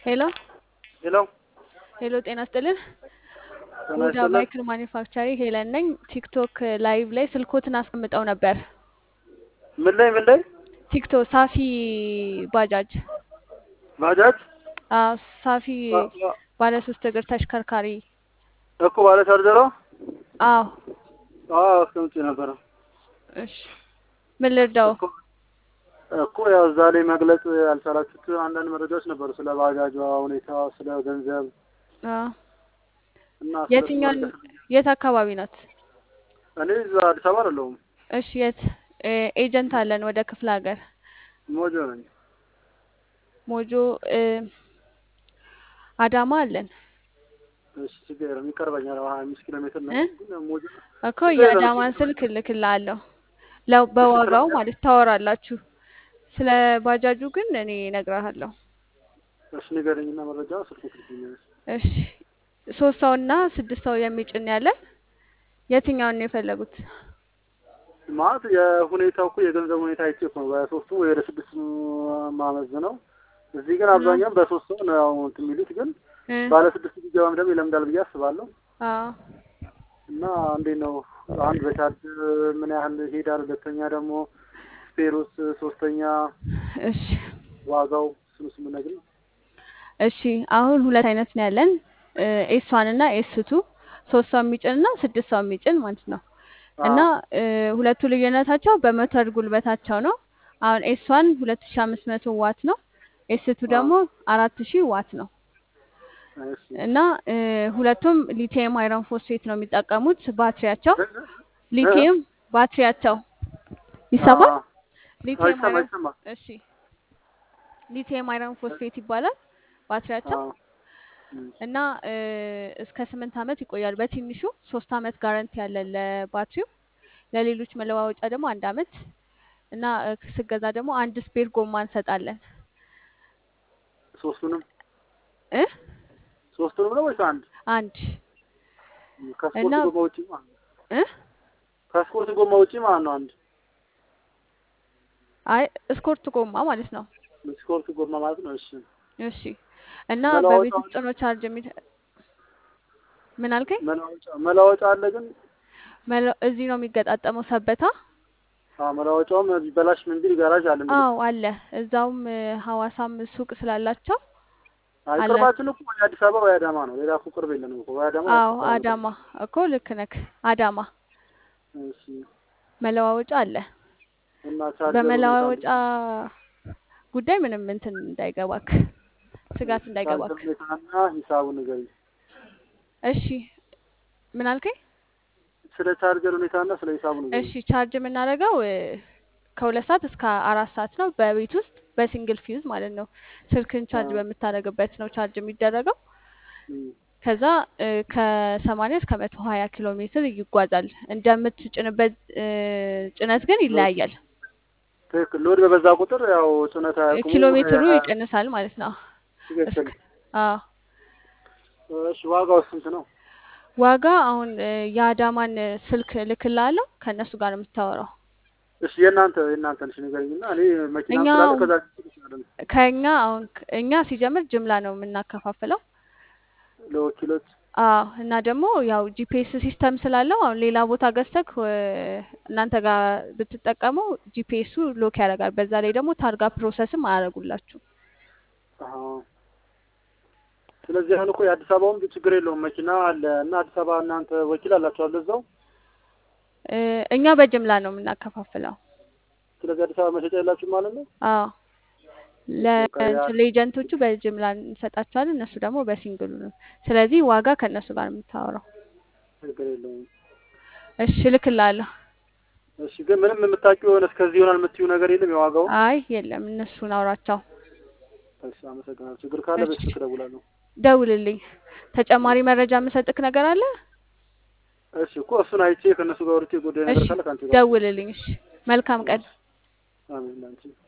ሄሎ ሄሎ ሄሎ፣ ጤና ይስጥልን። ጤና ሁዳ ይስጥልን። ማይክል ማኒፋክቸሪንግ ሄለን ነኝ። ቲክቶክ ላይቭ ላይ ስልኮትን አስቀምጠው ነበር። ምን ላይ ምን ላይ ቲክቶክ ሳፊ ባጃጅ ባጃጅ አዎ፣ ሳፊ ባ- ባ- ባለ ሶስት እግር ተሽከርካሪ እኮ ባለ ቻርጀሯ አዎ። አዎ አስቀምጬ ነበረ እሺ ምን ልርዳው? እኮ እኮ ያው እዛ ላይ መግለጽ ያልቻላችሁት አንዳንድ መረጃዎች ነበሩ ስለ ባጃጇ ሁኔታ፣ ስለ ገንዘብ አዎ። እና ስለ የትኛውን የት አካባቢ ናት? እኔ እዛ አዲስ አበባ አይደለሁም እሺ የት እ ኤጀንት አለን ወደ ክፍለ ሀገር ሞጆ ነኝ። ሞጆ እ አዳማ አለን እሺ ችግር የለም ይቀርበኛል። ሀያ አምስት ኪሎ ሜትር ነው እ ግን ሞጆ እኮ ችግር የለም የአዳማን ስልክ እልክልሃለሁ ለው በዋጋው ማለት ታወራላችሁ። ስለ ባጃጁ ግን እኔ እነግርሃለሁ። እሺ ንገረኝና መረጃ ስልክ ትልኛለሽ። እሺ ሶስት ሰው እና ስድስት ሰው የሚጭን ያለን የትኛውን ነው የፈለጉት? ማለት የሁኔታው እኮ የገንዘብ ሁኔታ አይቼ እኮ ነው በሶስቱ ወይ ወደ ስድስት ማመዝ ነው። እዚህ ግን አብዛኛውን በሶስት ሰው ነው ያው እንትን የሚሉት ግን እ ባለ ስድስት ቢገባም ደግሞ ይለምዳል ብዬ አስባለሁ። አዎ እና እንዴት ነው አንድ በቻርጅ ምን ያህል ይሄዳል? ሁለተኛ ደግሞ ስፔሩስ፣ ሶስተኛ እሺ ዋጋው እሱን እሱን ብትነግሪኝ። እሺ አሁን ሁለት አይነት ነው ያለን ኤስ ዋን እና ኤስ ቱ ሶስት ሰው የሚጭን እና ስድስት ሰው የሚጭን ማለት ነው። እና እ ሁለቱ ልዩነታቸው በሞተር ጉልበታቸው ነው። አሁን ኤስ ዋን ሁለት ሺ አምስት መቶ ዋት ነው። ኤስ ቱ ደግሞ አራት ሺህ ዋት ነው። እሺ እና እ ሁለቱም ሊቲየም አይረን ፎስፌት ነው የሚጠቀሙት ባትሪያቸው ሊቲየም ባትሪያቸው ይሰማል። አዎ፣ ሊቲየም አይሰማ አይረን አይሰማ እሺ ሊቲየም አይረን ፎስፌት ይባላል ባትሪያቸው አዎ፣ እም፣ እና እ እስከ ስምንት ዓመት ይቆያል። በትንሹ ሶስት ዓመት ጋረንቲ ያለን ለባትሪው፣ ለሌሎች መለዋወጫ ደግሞ አንድ ዓመት እና እ ስገዛ ደግሞ አንድ ስፔር ጎማ እንሰጣለን ሶስቱንም እ ሶስቱንም ነው ወይስ አንድ? አንድ ከስፖርት እና ጎማ ውጪ ማለት ነው። እ ከስፖርት ጎማ ውጪ ማለት ነው አንድ አይ እስኮርት ጎማ ማለት ነው። ስፖርት ጎማ ማለት ነው። እሺ እሺ እና በቤት መለዋወጫ ውስጥ ነው ቻርጅ የሚ ምን አልከኝ? መለዋወጫ መለዋወጫ አለ ግን መለ- እዚህ ነው የሚገጣጠመው ሰበታ። አዎ መለዋወጫውም ቢበላሽ ምን ቢል ጋራዥ አለ እንግዲህ። አዎ አለ። እዛውም እ ሐዋሳም ሱቅ ስላላቸው አይ አለ። ቅርባችን እኮ ወይ አዲስ አበባ ወይ አዳማ ነው። ሌላ እኮ ቅርብ የለንም እኮ ወይ አዳማ ወይ አዎ አዲስ አበባ ነው። አዳማ እኮ ልክ ነክ አዳማ እሺ መለዋወጫ አለ። እና ቻርጀር ሁኔታ በመለዋወጫ ጉዳይ ምንም እንትን እንዳይገባክ ስጋት ቻርጀር እንዳይገባክ። ሁኔታና ሂሳቡን ንገሪኝ። እሺ ምን አልከኝ? ስለ ቻርጀር ሁኔታና ስለ ሂሳቡ ንገሪኝ። እሺ ቻርጅ የምናደርገው እ ከሁለት ሰዓት እስከ አራት ሰዓት ነው በቤት ውስጥ በሲንግል ፊውዝ ማለት ነው። ስልክን ቻርጅ አዎ በምታደርግበት ነው ቻርጅ የሚደረገው። እም፣ ከዛ እ ከሰማንያ እስከ መቶ ሀያ ኪሎ ሜትር ይጓዛል። እንደምትጭንበት እ ጭነት ግን ሎድ ይለያያል። ትክክል። ሎድ በበዛ ቁጥር ያው ጭነት እ አያውቅሙ ኪሎ ሜትሩ ያ- ይቀንሳል ማለት ነው። እስከ ትክክል። አዎ እሺ ዋጋው ስንት ነው? ዋጋ አሁን እ የአዳማን እ ስልክ እልክልሃለሁ ከእነሱ ጋር ነው የምታወራው። እሺ የእናንተ የእናንተን እሺ ንገሪኝና እኔ መኪናም እኛ ስላለ አሁን ከዛ ይችላል ከእኛ አሁን ክ- እኛ ሲጀምር ጅምላ ነው የምናከፋፍለው። ለወኪሎች አዎ እና ደግሞ ያው ጂፒኤስ ሲስተም ስላለው አሁን ሌላ ቦታ ገዝተክ እ እናንተ ጋር ብትጠቀሙ ጂፒኤሱ ሎክ ያደርጋል። በዛ ላይ ደግሞ ታርጋ ፕሮሰስም አያደርጉላችሁ። አዎ። ስለዚህ አሁን እኮ የአዲስ አበባውም ችግር የለውም መኪና አለ እና አዲስ አበባ እናንተ ወኪል አላችኋል እዛው። እ እኛ በጅምላ ነው የምናከፋፍለው። ስለዚህ አዲስ አበባ መሸጫ የላችሁም ማለት ነው። አዎ በቃ ያ ለእንትን ለኤጀንቶቹ በጅምላ እንሰጣቸዋለን፣ እነሱ ደግሞ በሲንግሉ ነው። ስለዚህ ዋጋ ከእነሱ ጋር ነው የምታወራው። ችግር የለውም። እሺ እልክልሃለሁ። እሺ ግን ምንም የምታውቂው የሆነ እስከዚህ ይሆናል የምትይው ነገር የለም የዋጋውን? አይ የለም፣ እነሱን አውራቸው። እሺ አመሰግናለሁ። ችግር ካለ እሺ በስልክ እደውላለሁ። ደውልልኝ። ተጨማሪ መረጃ የምሰጥክ ነገር አለ? እሺ እኮ እሱን አይቼ ከእነሱ ጋር ወርቼ ጉዳይ ነገር እሺ ካለ ከአንቺ ጋር ደውልልኝ። እሺ መልካም ቀን። አሜን ላንቺ